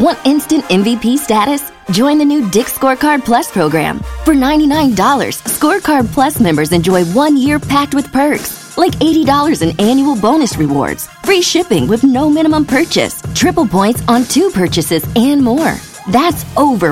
Want instant MVP status? Join the new Dick Scorecard Plus program. For $99, Scorecard Plus members enjoy one year packed with perks, like $80 in annual bonus rewards, free shipping with no minimum purchase, triple points on two purchases, and more. That's over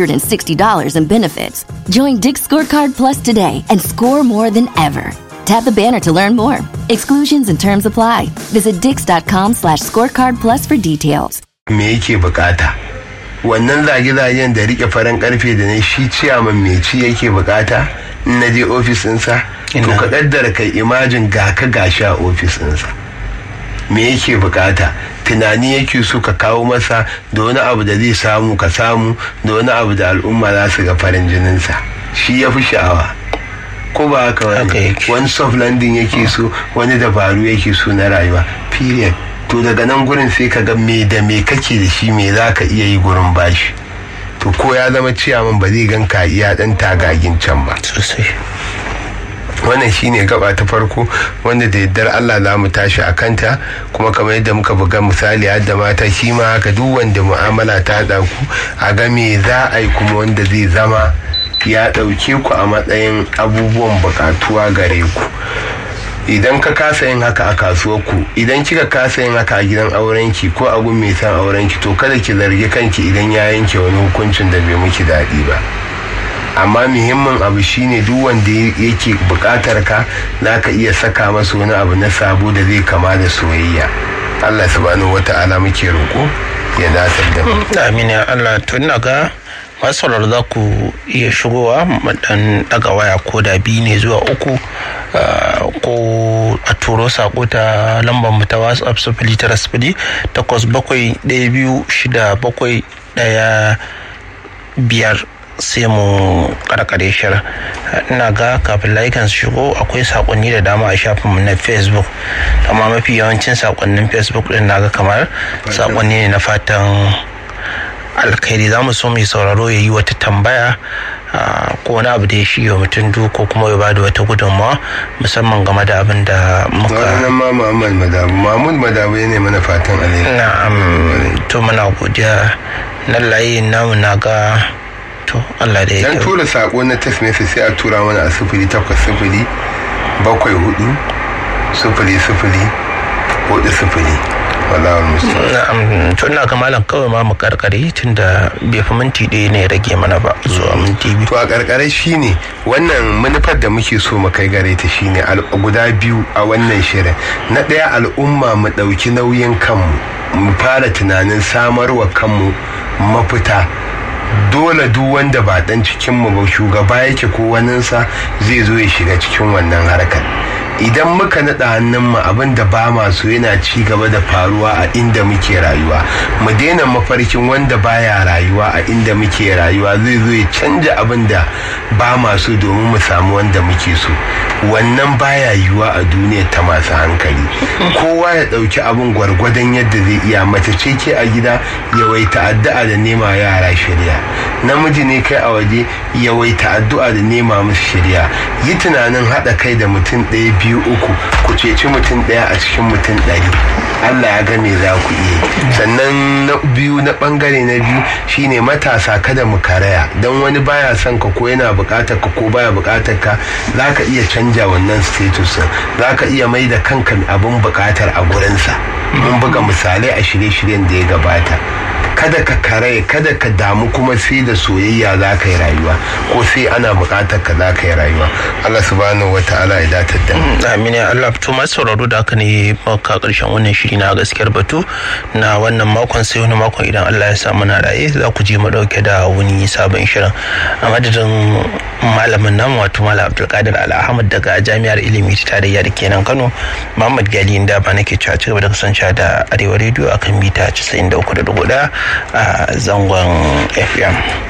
$160 in benefits. Join Dick Scorecard Plus today and score more than ever. Tap the banner to learn more. Exclusions and terms apply. Visit dix.com slash scorecard plus for details. me yake bukata wannan zage-zagen da rike farin karfe da na shi ciyaman mai ci yake bukata in na je ofis ɗinsa to Ina. ka kaddara kai imajin ga ka gashi a ofis ɗinsa me yake bukata tunani yake so ka kawo masa da wani abu da zai samu ka samu da wani abu da al'umma za su ga farin jininsa shi ya fi sha'awa ko ba haka Haka wani yake. wani soft landing yake so wani dabaru yake so na rayuwa period to daga nan gurin sai ka ga me da me kake da shi me za ka iya yi gurin bashi to ko ya zama ciyaman ba zai gan ka iya dan tagagin can ba sosai wannan shine gaba ta farko wanda da yaddar Allah za mu tashi a kanta kuma kamar yadda muka buga misali har da mata shi ma haka duk wanda mu'amala ta haɗa ku a ga me za a yi kuma wanda zai zama ya ɗauke ku a matsayin abubuwan buƙatuwa gare ku idan ka kasa yin haka a kasuwar ku idan kika kasa yin haka a gidan aurenki ko a gun mai san aurenki to kada ki zargi kanki idan ya yanke wani hukuncin da bai miki daɗi ba amma muhimmin abu shine duk wanda yake bukatar ka za ka iya saka masa wani abu na sabo da zai kama da soyayya allah subhanahu wata'ala muke roƙo ya datar da mu amin ya Allah to ina ga masu sauraro za ku iya shigowa mu dan daga waya ko da biyu ne zuwa uku ah, ko a turo sako ta lambar mu ta whatsapp sifili tara sifili takwas bakwai ɗaya biyu shida bakwai ɗaya biyar sai mu karkare shirin ina ga kafin layukan su shigo akwai sakonni da dama a shafinmu na facebook amma mafi yawancin sakonnin facebook din naga kamar sakonni ne na fatan alkhairi za mu so mai sauraro ya yi wata tambaya ah, ko wani abu da ya shige wa mutum du ko kuma ya bada wata gudunmawa musamman game da abin da muka ranar ma muhammad madabu mahmud madabu ya ne mana fatan alheri na'am to muna godiya na layi namu na ga to Allah da ya dan kyau. tura sako na text message sai a tura mana a sifili takwas sifili bakwai hudu sifili sifili hudu sifili wallahu musta'an Na'am, to ina ga malam kawai ma mu karkare tunda bai fi minti ɗaya ne ya rage mana ba zuwa minti biyu. to a karkare shine wannan manufar da muke so mu kai gare ta shine al- guda biyu a wannan shirin na ɗaya al'umma mu ɗauki nauyin kanmu mu fara tunanin samarwa kanmu mafita dole duk wanda ba dan cikinmu ba shugaba yake ko waninsa zai zo ya shiga cikin wannan harkar idan muka naɗa hannunmu abin da ba masu yana ci gaba da faruwa a inda muke rayuwa mu daina mafarkin wanda baya rayuwa a inda muke rayuwa zai zo ya canja abin da ba masu domin mu samu wanda muke so wannan baya yiwuwa a duniya ta masu hankali kowa ya ɗauki abin gwargwadon yadda zai iya mace ce ke a gida yawaita addu'a da nema yara shirya namiji ne kai a waje yawaita addu'a da nema musu shirya yi tunanin haɗa kai da mutum ɗaya biyu uku ku ceci mutum ɗaya a cikin mutum ɗari Allah ya ga me za ku iya yi. sannan na biyu na bangare na biyu shine matasa kada mu karaya don wani baya son ka ko yana bukatar ka ko baya bukatar ka za ka iya canja wannan status za ka iya mai da kanka abin bukatar a gurinsa mun buga misalai a shirye-shiryen da ya gabata kada ka kare kada ka damu kuma sai da soyayya za ka yi rayuwa ko sai ana bukatar ka za ka yi rayuwa Allah subhanahu wa ta'ala ya datar da mu Amin ya Allah to masu sauraro da haka ne maka karshen wannan shiri na gaskiyar batu na wannan makon sai wani makon idan Allah ya sa muna raye za ku je mu dauke da wani sabon shirin a madadin malamin namu wato malam Abdulkadir Al Ahmad daga Jami'ar Ilimi ta Tarayya da kenan Kano Muhammad Gali inda ba nake cewa ci gaba da kasancewa da Arewa Radio akan mita 93.1 a zangon FM.